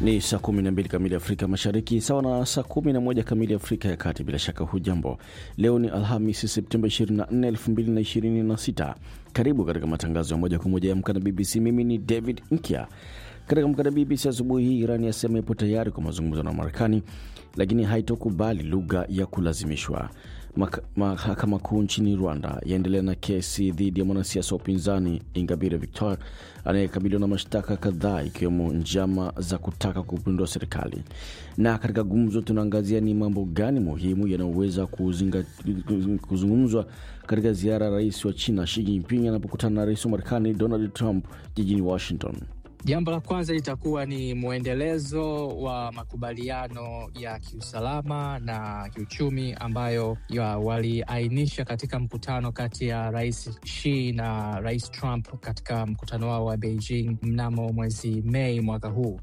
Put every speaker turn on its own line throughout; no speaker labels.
Ni saa 12 kamili Afrika Mashariki, sawa na saa 11 kamili Afrika ya Kati. Bila shaka hujambo. Leo ni Alhamisi, Septemba 24, 2026. Karibu katika matangazo ya moja kwa moja ya Amka na BBC. Mimi ni David Nkya. Katika Amka na BBC asubuhi hii, Irani yasema ipo tayari kwa mazungumzo na Marekani, lakini haitokubali lugha ya kulazimishwa. Mahakama Kuu nchini Rwanda yaendelea na kesi dhidi ya mwanasiasa wa upinzani Ingabire Victoire anayekabiliwa na mashtaka kadhaa ikiwemo njama za kutaka kupindua serikali. Na katika gumzo, tunaangazia ni mambo gani muhimu yanayoweza kuzungumzwa katika ziara ya rais wa China Xi Jinping anapokutana na rais wa Marekani Donald Trump jijini Washington.
Jambo la kwanza litakuwa ni mwendelezo wa makubaliano ya kiusalama na kiuchumi ambayo waliainisha katika mkutano kati ya rais Xi na rais Trump katika mkutano wao wa Beijing mnamo mwezi Mei mwaka huu.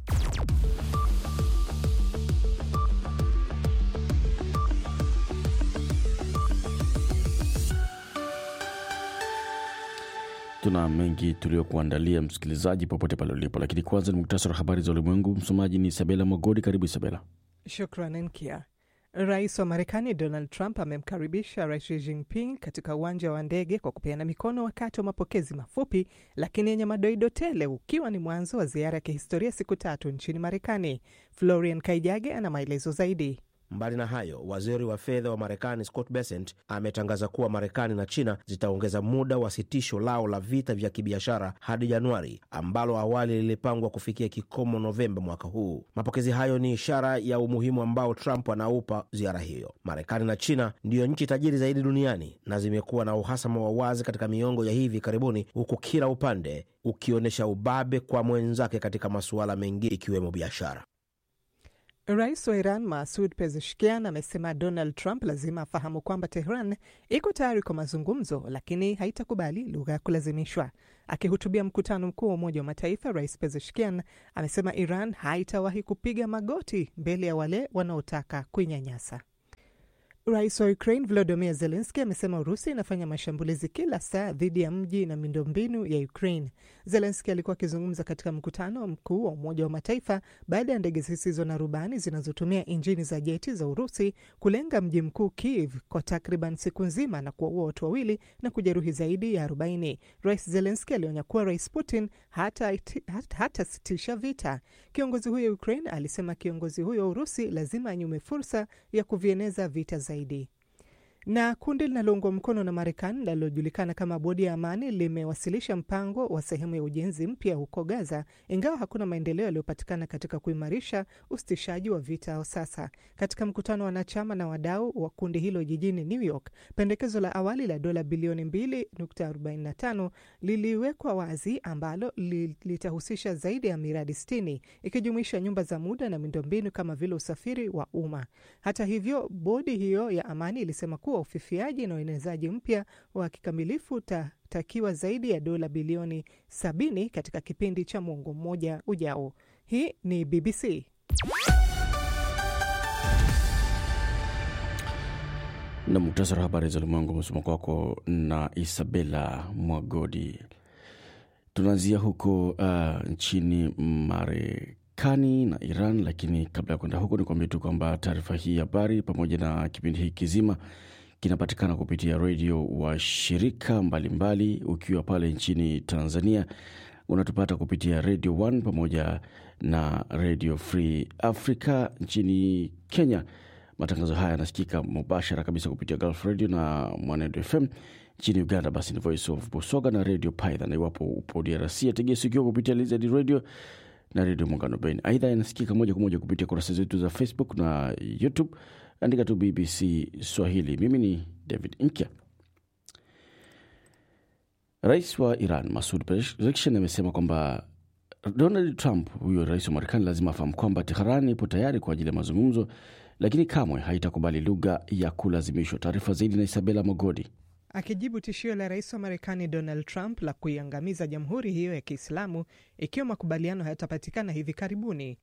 Tuna mengi tuliokuandalia msikilizaji, popote pale ulipo, lakini kwanza ni muktasari wa habari za ulimwengu. Msomaji ni Isabela Mogodi. Karibu Isabela.
Shukran Nkia. Rais wa Marekani Donald Trump amemkaribisha Rais Xi Jinping katika uwanja wa ndege kwa kupeana mikono wakati wa mapokezi mafupi lakini yenye madoido tele, ukiwa ni mwanzo wa ziara ya kihistoria siku tatu nchini Marekani. Florian Kaijage ana maelezo zaidi.
Mbali na hayo, waziri wa fedha wa Marekani Scott Bessent ametangaza kuwa Marekani na China zitaongeza muda wa sitisho lao la vita vya kibiashara hadi Januari, ambalo awali lilipangwa kufikia kikomo Novemba mwaka huu. Mapokezi hayo ni ishara ya umuhimu ambao Trump anaupa ziara hiyo. Marekani na China ndiyo nchi tajiri zaidi duniani na zimekuwa na uhasama wa wazi katika miongo ya hivi karibuni, huku kila upande ukionyesha ubabe kwa mwenzake katika masuala mengi ikiwemo biashara.
Rais wa Iran Masud Pezeshkian amesema Donald Trump lazima afahamu kwamba Tehran iko tayari kwa mazungumzo, lakini haitakubali lugha ya kulazimishwa. Akihutubia mkutano mkuu wa Umoja wa Mataifa, Rais Pezeshkian amesema Iran haitawahi kupiga magoti mbele ya wale wanaotaka kuinyanyasa. Rais wa Ukraine Volodymyr Zelensky amesema Urusi inafanya mashambulizi kila saa dhidi ya mji na miundombinu ya Ukraine. Zelensky alikuwa akizungumza katika mkutano mkuu wa Umoja wa Mataifa baada ya ndege zisizo na rubani zinazotumia injini za jeti za Urusi kulenga mji mkuu Kiev kwa takriban siku nzima na kuwaua watu wawili na kujeruhi zaidi ya 40. Rais Zelensky alionya kuwa Rais Putin hatasitisha hata vita. Kiongozi huyo Ukraine alisema kiongozi huyo wa Urusi lazima anyume fursa ya kuvieneza vita zaidi na kundi linaloungwa mkono na Marekani linalojulikana kama Bodi ya Amani limewasilisha mpango wa sehemu ya ujenzi mpya huko Gaza, ingawa hakuna maendeleo yaliyopatikana katika kuimarisha usitishaji wa vita sasa. Katika mkutano wa wanachama na wadau wa kundi hilo jijini New York, pendekezo la awali la dola bilioni 2.45 liliwekwa wazi, ambalo litahusisha zaidi ya miradi 60 ikijumuisha nyumba za muda na miundombinu kama vile usafiri wa umma. Hata hivyo, bodi hiyo ya amani ilisema kuwa ufifiaji na uenezaji mpya wa kikamilifu utatakiwa zaidi ya dola bilioni 70 katika kipindi cha mwongo mmoja ujao. Hii ni BBC.
na muktasari wa habari za ulimwengu umesoma kwako na Isabela Mwagodi. Tunaanzia huko uh, nchini Marekani na Iran, lakini kabla ya kwenda huko, ni kuambia tu kwamba taarifa hii habari pamoja na kipindi hiki kizima kinapatikana kupitia redio wa shirika mbalimbali mbali. Ukiwa pale nchini Tanzania unatupata kupitia Radio 1 pamoja na Radio Free Africa. Nchini Kenya matangazo haya yanasikika mubashara kabisa kupitia Gulf Radio na Mwanedo FM. Nchini Uganda basi ni Voice of Busoga na Radio Python, na iwapo upo DRC ategea sikio kupitia Lizard Radio na Redio Muungano Beni. Aidha, yanasikika moja kwa moja kupitia kurasa zetu za Facebook na YouTube. Andika tu BBC Swahili. Mimi ni David Nkya. Rais wa Iran Masud Pezeshkian amesema kwamba Donald Trump, huyo rais wa Marekani, lazima afahamu kwamba Teheran ipo tayari kwa ajili ya mazungumzo, lakini kamwe haitakubali lugha ya kulazimishwa. Taarifa zaidi na Isabela Mogodi.
Akijibu tishio la rais wa Marekani Donald Trump la kuiangamiza jamhuri hiyo ya Kiislamu ikiwa makubaliano hayatapatikana hivi karibuni,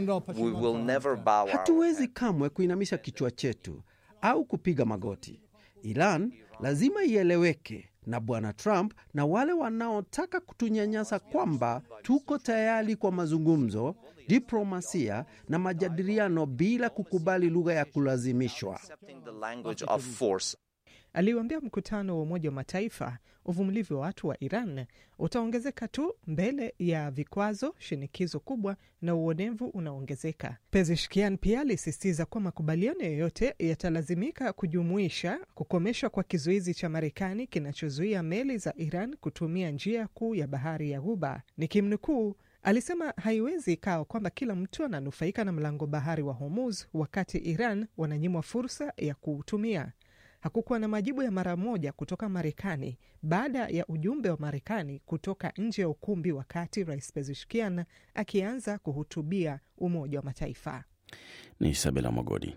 hatuwezi kamwe kuinamisha kichwa chetu au kupiga magoti. Iran lazima ieleweke na Bwana Trump na wale wanaotaka kutunyanyasa kwamba tuko tayari kwa mazungumzo, diplomasia na majadiliano bila kukubali lugha ya kulazimishwa.
Aliuambia mkutano wa Umoja wa Mataifa uvumilivu wa watu wa Iran utaongezeka tu mbele ya vikwazo, shinikizo kubwa na uonevu unaoongezeka. Pezeshkian pia alisisitiza kuwa makubaliano yoyote yatalazimika kujumuisha kukomeshwa kwa kizuizi cha Marekani kinachozuia meli za Iran kutumia njia kuu ya bahari ya Ghuba. Nikimnukuu, alisema haiwezi ikawa kwamba kila mtu ananufaika na mlango bahari wa Hormuz wakati Iran wananyimwa fursa ya kuutumia. Hakukuwa na majibu ya mara moja kutoka Marekani baada ya ujumbe wa Marekani kutoka nje ya ukumbi wakati Rais Pezeshkian akianza kuhutubia Umoja wa Mataifa.
Ni Isabela Mogodi.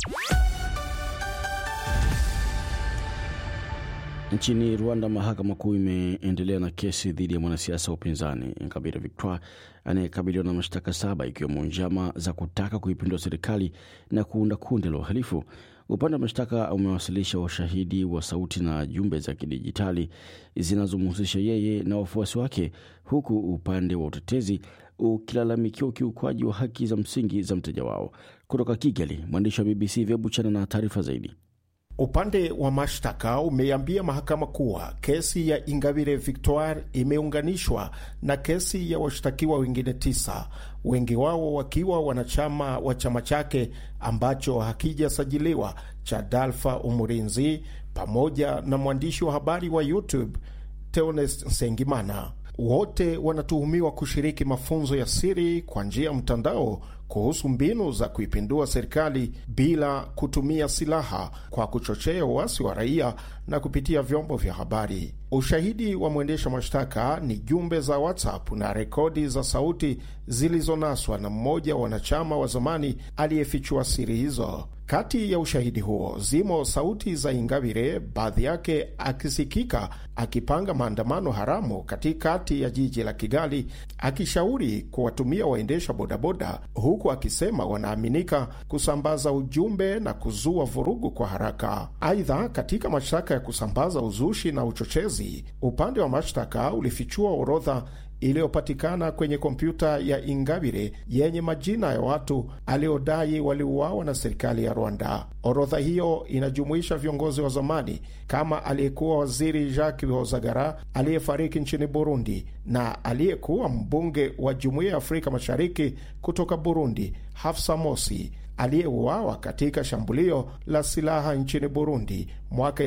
Nchini Rwanda, mahakama kuu imeendelea na kesi dhidi ya mwanasiasa wa upinzani Ingabire Victoire anayekabiliwa na mashtaka saba ikiwemo njama za kutaka kuipindua serikali na kuunda kundi la uhalifu. Upande wa mashtaka umewasilisha ushahidi wa sauti na jumbe za kidijitali zinazomhusisha yeye na wafuasi wake, huku upande wa utetezi ukilalamikia ukiukwaji wa haki za msingi za mteja wao. Kutoka Kigali, mwandishi wa BBC Vyebuchana na taarifa zaidi.
Upande wa mashtaka umeiambia mahakama kuwa kesi ya Ingabire Victoire imeunganishwa na kesi ya washtakiwa wengine tisa, wengi wao wakiwa wanachama wa chama chake ambacho hakijasajiliwa cha Dalfa Umurinzi, pamoja na mwandishi wa habari wa YouTube Theonest Nsengimana. Wote wanatuhumiwa kushiriki mafunzo ya siri kwa njia ya mtandao kuhusu mbinu za kuipindua serikali bila kutumia silaha kwa kuchochea uasi wa raia na kupitia vyombo vya habari. Ushahidi wa mwendesha mashtaka ni jumbe za WhatsApp na rekodi za sauti zilizonaswa na mmoja wa wanachama wa zamani aliyefichua siri hizo. Kati ya ushahidi huo zimo sauti za Ingabire, baadhi yake akisikika akipanga maandamano haramu katikati ya jiji la Kigali, akishauri kuwatumia waendesha bodaboda, huku akisema wanaaminika kusambaza ujumbe na kuzua vurugu kwa haraka. Aidha, katika mashtaka ya kusambaza uzushi na uchochezi, upande wa mashtaka ulifichua orodha iliyopatikana kwenye kompyuta ya Ingabire yenye majina ya watu aliodai waliuawa na serikali ya Rwanda. Orodha hiyo inajumuisha viongozi wa zamani kama aliyekuwa waziri Jacques Hozagara aliyefariki nchini Burundi na aliyekuwa mbunge wa Jumuiya ya Afrika Mashariki kutoka Burundi Hafsa Mosi aliyeuawa katika shambulio la silaha nchini Burundi mwaka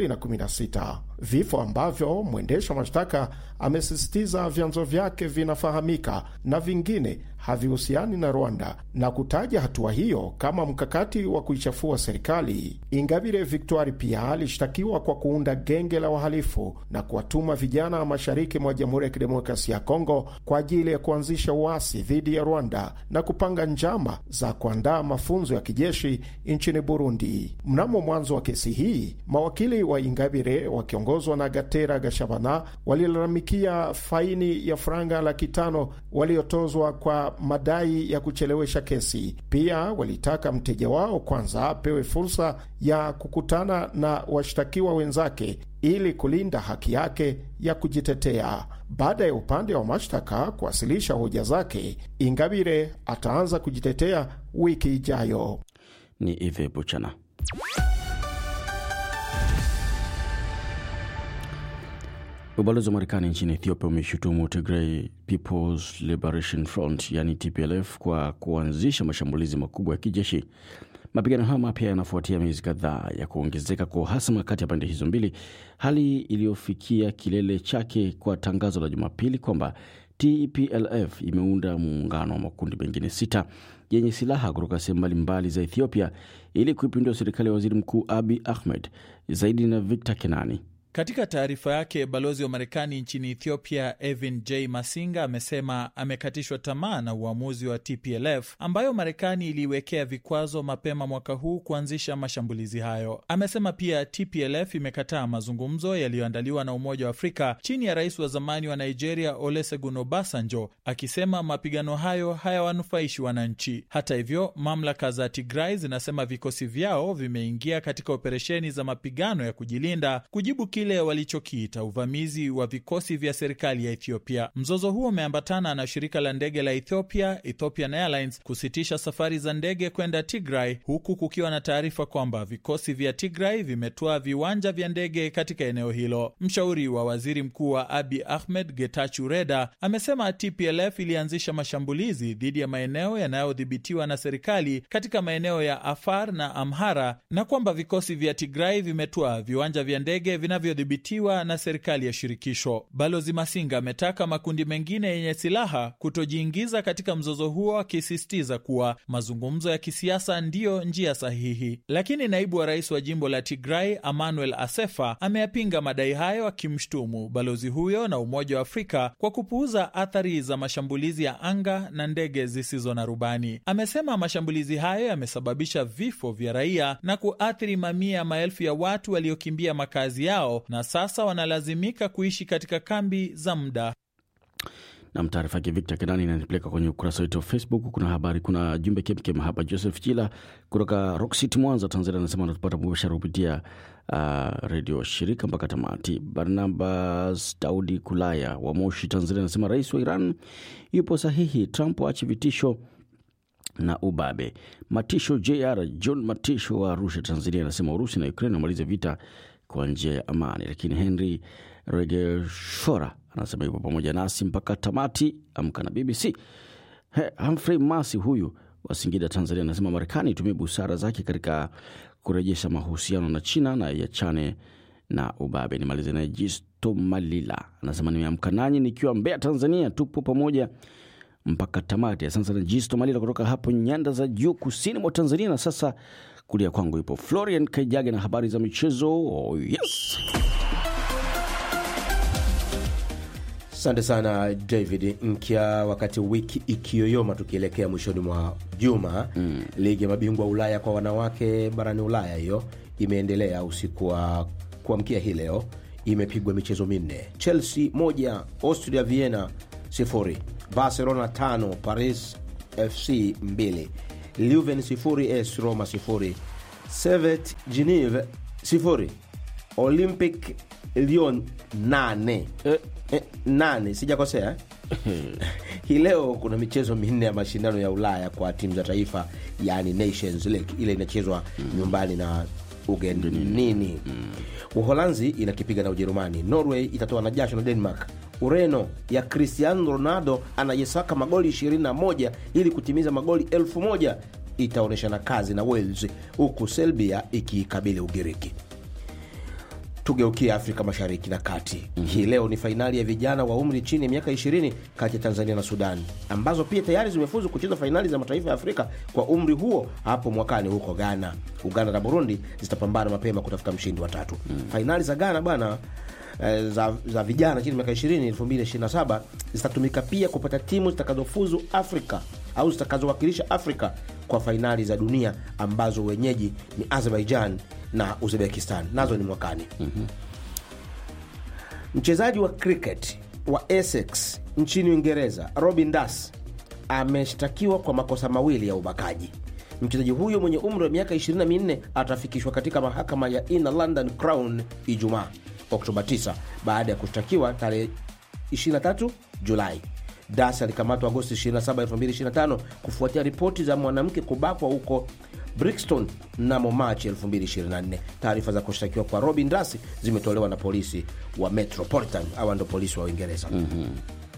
2016, vifo ambavyo mwendesha mashtaka amesisitiza vyanzo vyake vinafahamika na vingine havihusiani na Rwanda na kutaja hatua hiyo kama mkakati wa kuichafua serikali. Ingabire Victoire pia alishtakiwa kwa kuunda genge la wahalifu na kuwatuma vijana wa mashariki mwa Jamhuri ya Kidemokrasia ya Kongo kwa ajili ya kuanzisha uasi dhidi ya Rwanda na kupanga njama za kuandaa mafunzo ya kijeshi nchini Burundi. Mnamo mwanzo wa kesi hii, mawakili wa Ingabire wakiongozwa na Gatera Gashabana walilalamikia faini ya franga laki tano waliotozwa kwa madai ya kuchelewesha kesi. Pia walitaka mteja wao kwanza apewe fursa ya kukutana na washtakiwa wenzake ili kulinda haki yake ya kujitetea. Baada ya upande wa mashtaka kuwasilisha hoja zake, Ingabire ataanza kujitetea wiki ijayo.
Ni Ive Buchana. Ubalozi wa Marekani nchini Ethiopia umeshutumu Tigray People's Liberation Front yani TPLF kwa kuanzisha mashambulizi makubwa ya kijeshi. Mapigano hayo mapya yanafuatia miezi kadhaa ya kuongezeka kwa uhasama kati ya pande hizo mbili, hali iliyofikia kilele chake kwa tangazo la Jumapili kwamba TPLF imeunda muungano wa makundi mengine sita yenye silaha kutoka sehemu mbalimbali za Ethiopia ili kuipindua serikali ya waziri mkuu Abi Ahmed. Zaidi na Victor Kenani.
Katika taarifa yake, balozi wa Marekani nchini Ethiopia Evin J Masinga amesema amekatishwa tamaa na uamuzi wa TPLF ambayo Marekani iliiwekea vikwazo mapema mwaka huu kuanzisha mashambulizi hayo. Amesema pia TPLF imekataa mazungumzo yaliyoandaliwa na Umoja wa Afrika chini ya rais wa zamani wa Nigeria Olusegun Obasanjo, akisema mapigano hayo hayawanufaishi wananchi. Hata hivyo, mamlaka za Tigray zinasema vikosi vyao vimeingia katika operesheni za mapigano ya kujilinda kujibu kile walichokiita uvamizi wa vikosi vya serikali ya Ethiopia. Mzozo huo umeambatana na shirika la ndege la Ethiopia, Ethiopian Airlines, kusitisha safari za ndege kwenda Tigray, huku kukiwa na taarifa kwamba vikosi vya Tigray vimetoa viwanja vya ndege katika eneo hilo. Mshauri wa waziri mkuu wa Abi Ahmed, Getachew Reda, amesema TPLF ilianzisha mashambulizi dhidi ya maeneo yanayodhibitiwa na serikali katika maeneo ya Afar na Amhara na kwamba vikosi vya Tigray vimetoa viwanja vya ndege vinavyodhibitiwa na serikali ya shirikisho. Balozi Masinga ametaka makundi mengine yenye silaha kutojiingiza katika mzozo huo, akisisitiza kuwa mazungumzo ya kisiasa ndiyo njia sahihi. Lakini naibu wa rais wa jimbo la Tigray Emmanuel Asefa ameyapinga madai hayo, akimshtumu balozi huyo na Umoja wa Afrika kwa kupuuza athari za mashambulizi ya anga na ndege zisizo na rubani. Amesema mashambulizi hayo yamesababisha vifo vya raia na kuathiri mamia ya maelfu ya watu waliokimbia makazi yao na sasa wanalazimika kuishi katika kambi za muda.
Nam, taarifa yake Victor Kenani inanipeleka kwenye ukurasa wetu wa Facebook. Kuna habari, kuna jumbe kemkem hapa. Joseph Chila kutoka Rock City, Mwanza, Tanzania, anasema anatupata mubashara kupitia uh, redio shirika mpaka tamati. Barnabas Daudi Kulaya wa Moshi, Tanzania, anasema rais wa Iran yupo sahihi, Trump aache vitisho na ubabe. Matisho JR John Matisho wa Arusha, Tanzania, anasema Urusi na Ukraine wamalize vita kwa njia ya amani. Lakini Henry Regeshora anasema yupo pamoja nasi mpaka tamati. Amka na BBC. He, Humphrey Masi huyu wa Singida, Tanzania, anasema Marekani itumie busara zake katika kurejesha mahusiano na China na yachane na ubabe. Nimalize naye Jisto Malila anasema nimeamka nanyi nikiwa Mbeya, Tanzania, tupo pamoja mpaka tamati. Asante sana Jisto Malila kutoka hapo nyanda za juu kusini mwa Tanzania. Na sasa kulia kwangu ipo Florian Kaijage na habari za michezo. Oh, yes.
Asante sana David Nkya. Wakati wiki ikiyoyoma tukielekea mwishoni mwa juma mm. ligi ya mabingwa Ulaya kwa wanawake barani Ulaya hiyo imeendelea usiku wa kuamkia hii leo, imepigwa michezo minne: Chelsea moja, Austria Vienna sifuri, Barcelona tano, Paris FC mbili, Leuven sifuri, AS Roma sifuri, Servette Geneve sifuri, Olympic Lyon nane
Eh,
Eh, nane sijakosea hii leo kuna michezo minne ya mashindano ya ulaya kwa timu za taifa yani nations league ile inachezwa nyumbani na ugenini uholanzi inakipiga na ujerumani norway itatoa na jasho na denmark ureno ya cristiano ronaldo anayesaka magoli 21 ili kutimiza magoli elfu moja itaonyeshana kazi na wales huku selbia ikiikabili ugiriki tugeukie afrika mashariki na kati mm-hmm. hii leo ni fainali ya vijana wa umri chini ya miaka 20 kati ya tanzania na sudan ambazo pia tayari zimefuzu kucheza fainali za mataifa ya afrika kwa umri huo hapo mwakani huko ghana uganda na burundi zitapambana mapema kutafuta mshindi wa tatu mm-hmm. fainali za ghana bwana eh, za, za vijana chini ya miaka 20 2027 zitatumika pia kupata timu zitakazofuzu afrika au zitakazowakilisha afrika kwa fainali za dunia ambazo wenyeji ni azerbaijan na uzbekistan nazo ni mwakani mm-hmm. mchezaji wa cricket wa essex nchini uingereza robin das ameshtakiwa kwa makosa mawili ya ubakaji mchezaji huyo mwenye umri wa miaka 24 atafikishwa katika mahakama ya inner london crown ijumaa oktoba 9 baada ya kushtakiwa tarehe 23 julai das alikamatwa agosti 27 2025 kufuatia ripoti za mwanamke kubakwa huko brixton mnamo machi 2024 taarifa za kushtakiwa kwa robin das zimetolewa na polisi wa metropolitan awa ndo polisi wa uingereza mm-hmm.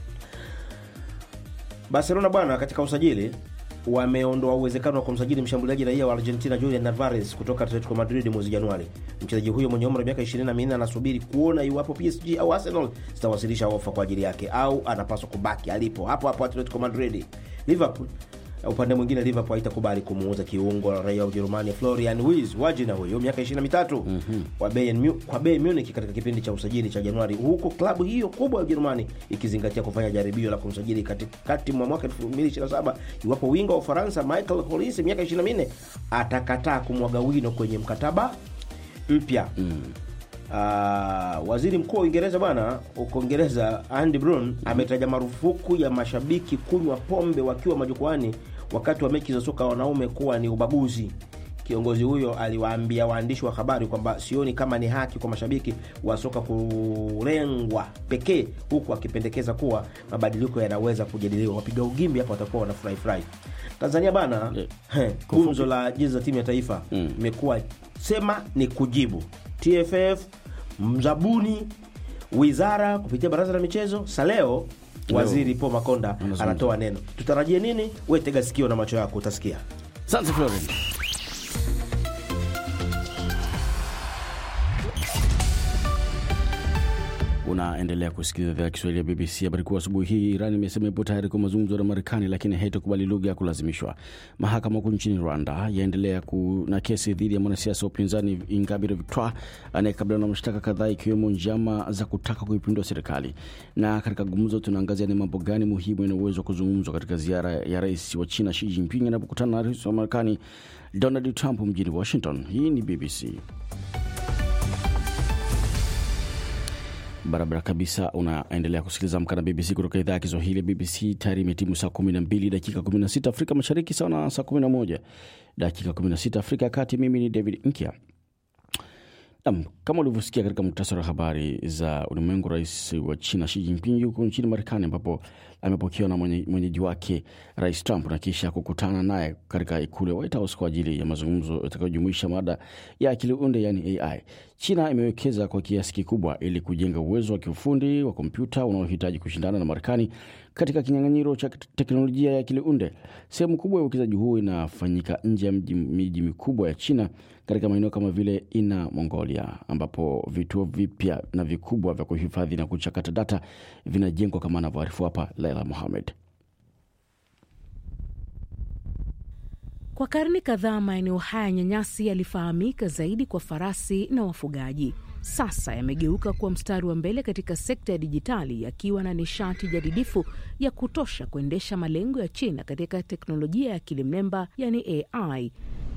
barcelona bwana katika usajili wameondoa uwezekano wa kumsajili mshambuliaji raia wa argentina julian alvarez kutoka atletico madrid mwezi januari mchezaji huyo mwenye umri wa miaka 24 anasubiri kuona iwapo psg au arsenal zitawasilisha ofa kwa ajili yake au anapaswa kubaki alipo hapo hapo atletico madrid liverpool Upande mwingine Liverpool haitakubali kumuuza kiungo raia wa Ujerumani Florian Wirtz wajina huyo miaka 23 kwa Bayern Mu- kwa Bayern Munich katika kipindi cha usajili cha Januari, huku klabu hiyo kubwa ya Ujerumani ikizingatia kufanya jaribio la kumsajili katikati mwa mwaka 2027 iwapo winga wa Ufaransa Michael Olise miaka 24 atakataa kumwaga wino kwenye mkataba mpya. Ah, waziri mkuu wa Uingereza bwana huko Uingereza Andy Brun ametaja marufuku ya mashabiki kunywa pombe wakiwa majukwani wakati wa mechi za soka wanaume kuwa ni ubaguzi. Kiongozi huyo aliwaambia waandishi wa habari kwamba sioni kama ni haki kwa mashabiki wa soka kulengwa pekee, huku akipendekeza kuwa mabadiliko yanaweza kujadiliwa. Wapiga ugimbi hapa watakuwa wanafurahi furahi. Tanzania bana, he, gumzo la jezi za timu ya taifa imekuwa sema ni kujibu TFF mzabuni wizara kupitia baraza la michezo saleo waziri Paul Makonda
Anazungumza.
anatoa neno tutarajie nini we tega sikio na macho yako utasikia
Asante Floren. Unaendelea kusikiliza idhaa ya Kiswahili ya BBC. Habari kuu asubuhi hii, Iran imesema ipo tayari kwa mazungumzo na Marekani, lakini haitakubali lugha ya kulazimishwa. Mahakama Kuu nchini Rwanda yaendelea na kesi dhidi ya mwanasiasa wa upinzani Ingabire Victoire anayekabiliwa na mashtaka kadhaa ikiwemo njama za kutaka kuipindua serikali. Na katika gumzo, tunaangazia ni mambo gani muhimu yana uwezo wa kuzungumzwa katika ziara ya rais wa China Xi Jinping anapokutana na rais wa Marekani Donald Trump mjini Washington. Hii ni BBC. barabara kabisa unaendelea kusikiliza amka na bbc kutoka idhaa ya kiswahili ya bbc tayari imetimu saa 12 dakika 16 afrika mashariki sawa na saa 11 dakika 16 afrika ya kati mimi ni david nkya Nam, kama ulivyosikia katika muktasari wa habari za ulimwengu, rais wa China Xi Jinping yuko nchini Marekani ambapo amepokewa na mwenye- mwenyeji wake Rais Trump na kisha kukutana naye katika ikulu ya White House kwa ajili ya mazungumzo yatakayojumuisha mada ya akili unde, yani AI. China imewekeza kwa kiasi kikubwa ili kujenga uwezo wa kiufundi wa kompyuta unaohitaji kushindana na Marekani katika kinyang'anyiro cha teknolojia ya akili unde. Sehemu kubwa ya uwekezaji huu inafanyika nje ya mji- miji mikubwa ya China katika maeneo kama vile Ina Mongolia, ambapo vituo vipya na vikubwa vya kuhifadhi na kuchakata data vinajengwa kama anavyoarifu hapa Laila Mohamed.
Kwa karne kadhaa maeneo haya nyanyasi yalifahamika zaidi kwa farasi na wafugaji. Sasa yamegeuka kuwa mstari wa mbele katika sekta ya dijitali, yakiwa na nishati jadidifu ya kutosha kuendesha malengo ya China katika teknolojia ya akili mnemba, yani AI.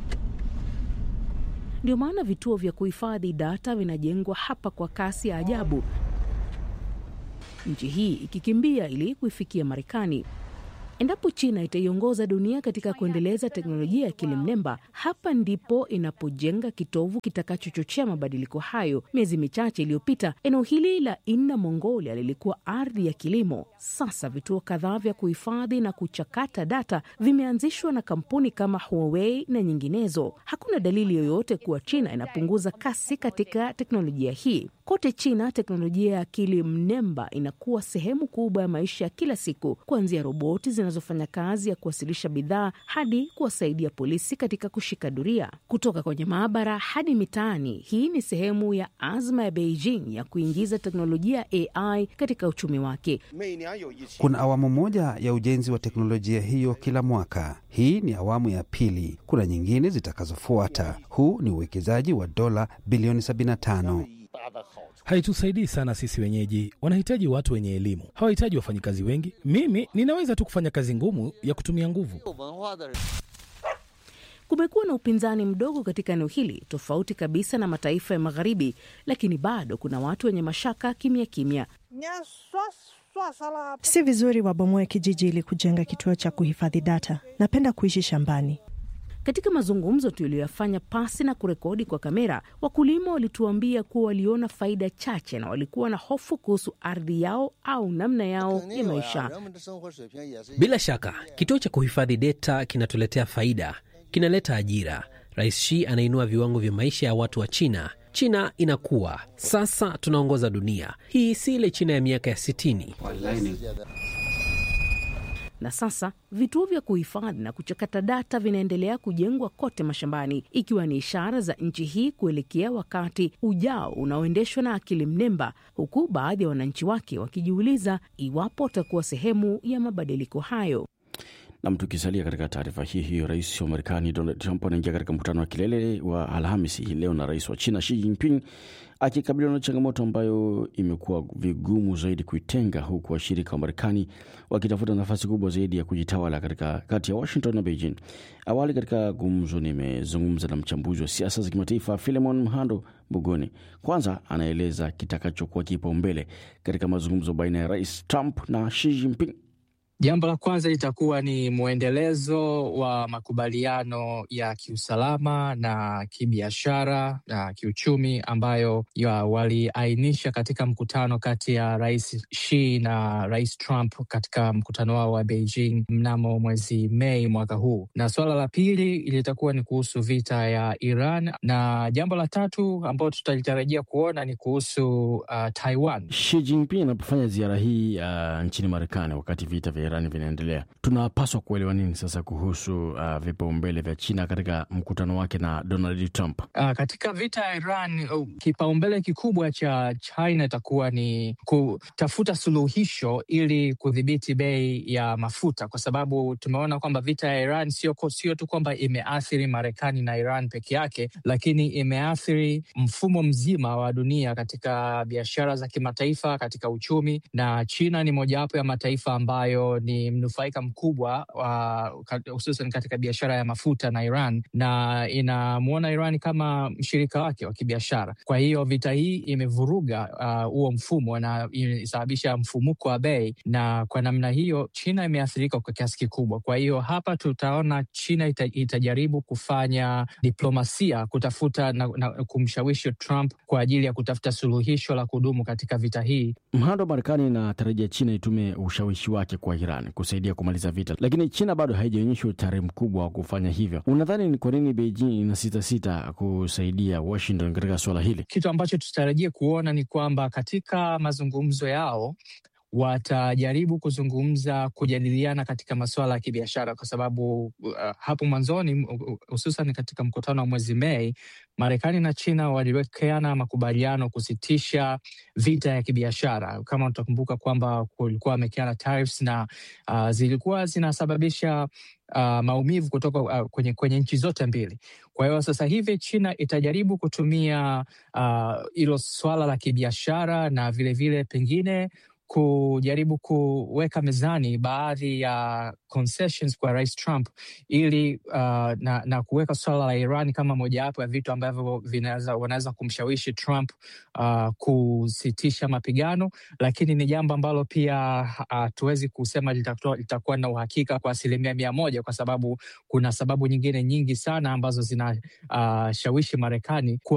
Ndio maana vituo vya kuhifadhi data vinajengwa hapa kwa kasi ya ajabu, nchi hii ikikimbia ili kuifikia Marekani. Endapo China itaiongoza dunia katika kuendeleza teknolojia ya akili mnemba, hapa ndipo inapojenga kitovu kitakachochochea mabadiliko hayo. Miezi michache iliyopita, eneo hili la Inner Mongolia lilikuwa ardhi ya kilimo. Sasa vituo kadhaa vya kuhifadhi na kuchakata data vimeanzishwa na kampuni kama Huawei na nyinginezo. Hakuna dalili yoyote kuwa China inapunguza kasi katika teknolojia hii. Kote China, teknolojia ya akili mnemba inakuwa sehemu kubwa ya maisha ya kila siku, kuanzia roboti zinazofanya kazi ya kuwasilisha bidhaa hadi kuwasaidia polisi katika kushika doria, kutoka kwenye maabara hadi mitaani. Hii ni sehemu ya azma ya Beijing ya kuingiza teknolojia ya AI katika uchumi wake.
Kuna awamu moja ya ujenzi wa teknolojia hiyo kila mwaka. Hii ni awamu ya pili. Kuna nyingine zitakazofuata. Huu ni uwekezaji wa dola bilioni 75.
Haitusaidii sana sisi wenyeji. Wanahitaji watu wenye elimu, hawahitaji wafanyikazi wengi. Mimi ninaweza tu kufanya kazi ngumu ya kutumia nguvu.
Kumekuwa na upinzani mdogo katika eneo hili, tofauti kabisa na mataifa ya Magharibi, lakini bado kuna watu wenye mashaka kimya kimya.
Si vizuri wabomoe kijiji ili kujenga kituo cha kuhifadhi data. Napenda kuishi shambani.
Katika mazungumzo tuliyoyafanya pasi na kurekodi kwa kamera, wakulima walituambia kuwa waliona faida chache na walikuwa na hofu kuhusu ardhi yao au namna yao ya maisha.
Bila shaka kituo cha kuhifadhi data kinatuletea faida, kinaleta ajira. Rais Xi anainua viwango vya maisha ya watu wa China. China inakuwa sasa, tunaongoza dunia. Hii si ile China ya miaka ya sitini.
Na sasa vituo vya kuhifadhi na kuchakata data vinaendelea kujengwa kote mashambani, ikiwa ni ishara za nchi hii kuelekea wakati ujao unaoendeshwa na akili mnemba, huku baadhi ya wananchi wake wakijiuliza iwapo watakuwa sehemu ya mabadiliko hayo.
Nam, tukisalia katika taarifa hii hiyo, rais wa Marekani Donald Trump anaingia katika mkutano wa kilele wa Alhamisi hii leo na rais wa China Xi Jinping akikabiliwa na changamoto ambayo imekuwa vigumu zaidi kuitenga, huku washirika wa Marekani wakitafuta nafasi kubwa zaidi ya kujitawala katika kati ya Washington na Beijing. Awali katika gumzo, nimezungumza na mchambuzi wa siasa za kimataifa Filemon Mhando Bugoni. Kwanza anaeleza kitakachokuwa kipaumbele katika mazungumzo baina ya rais Trump na Xi Jinping.
Jambo la kwanza litakuwa ni mwendelezo wa makubaliano ya kiusalama na kibiashara na kiuchumi ambayo waliainisha katika mkutano kati ya rais Xi na rais Trump katika mkutano wao wa Beijing mnamo mwezi Mei mwaka huu, na suala la pili litakuwa ni kuhusu vita ya Iran, na jambo la tatu ambalo tutalitarajia kuona ni kuhusu uh, Taiwan.
Xi Jinping anapofanya ziara hii uh, nchini Marekani wakati vita vya Iran vinaendelea, tunapaswa kuelewa nini sasa kuhusu uh, vipaumbele vya China katika mkutano wake na Donald Trump?
Uh, katika vita ya Iran uh, kipaumbele kikubwa cha China itakuwa ni kutafuta suluhisho ili kudhibiti bei ya mafuta, kwa sababu tumeona kwamba vita ya Iran sio sio tu kwamba imeathiri Marekani na Iran peke yake, lakini imeathiri mfumo mzima wa dunia katika biashara za kimataifa, katika uchumi, na China ni mojawapo ya mataifa ambayo ni mnufaika mkubwa hususan uh, katika biashara ya mafuta na Iran na inamwona Iran kama mshirika wake wa kibiashara. Kwa hiyo vita hii imevuruga huo uh, mfumo na imesababisha mfumuko wa bei, na kwa namna hiyo China imeathirika kwa kiasi kikubwa. Kwa hiyo hapa tutaona China ita, itajaribu kufanya diplomasia kutafuta na, na kumshawishi Trump kwa ajili ya kutafuta suluhisho la kudumu katika vita hii.
Mhando wa Marekani inatarajia China itume ushawishi wake kwa Iran kusaidia kumaliza vita, lakini China bado haijaonyesha utayari mkubwa wa kufanya hivyo. Unadhani ni kwa nini Beijing ina sita sita kusaidia Washington katika suala hili?
Kitu ambacho tutarajia kuona ni kwamba katika mazungumzo yao watajaribu kuzungumza, kujadiliana katika masuala ya kibiashara, kwa sababu uh, hapo mwanzoni hususan katika mkutano wa mwezi Mei, Marekani na China waliwekeana makubaliano kusitisha vita ya kibiashara. Kama utakumbuka kwamba kulikuwa wamewekeana tariffs na uh, zilikuwa zinasababisha uh, maumivu kutoka uh, kwenye, kwenye nchi zote mbili. Kwa hiyo sasa hivi China itajaribu kutumia hilo uh, swala la kibiashara na vilevile vile pengine kujaribu kuweka mezani baadhi ya concessions kwa Rais Trump ili uh, na, na kuweka suala la Iran kama mojawapo ya vitu ambavyo wanaweza kumshawishi Trump uh, kusitisha mapigano, lakini ni jambo ambalo pia hatuwezi uh, kusema litakuwa, litakuwa na uhakika kwa asilimia mia moja kwa sababu kuna sababu nyingine nyingi sana ambazo zinashawishi uh, Marekani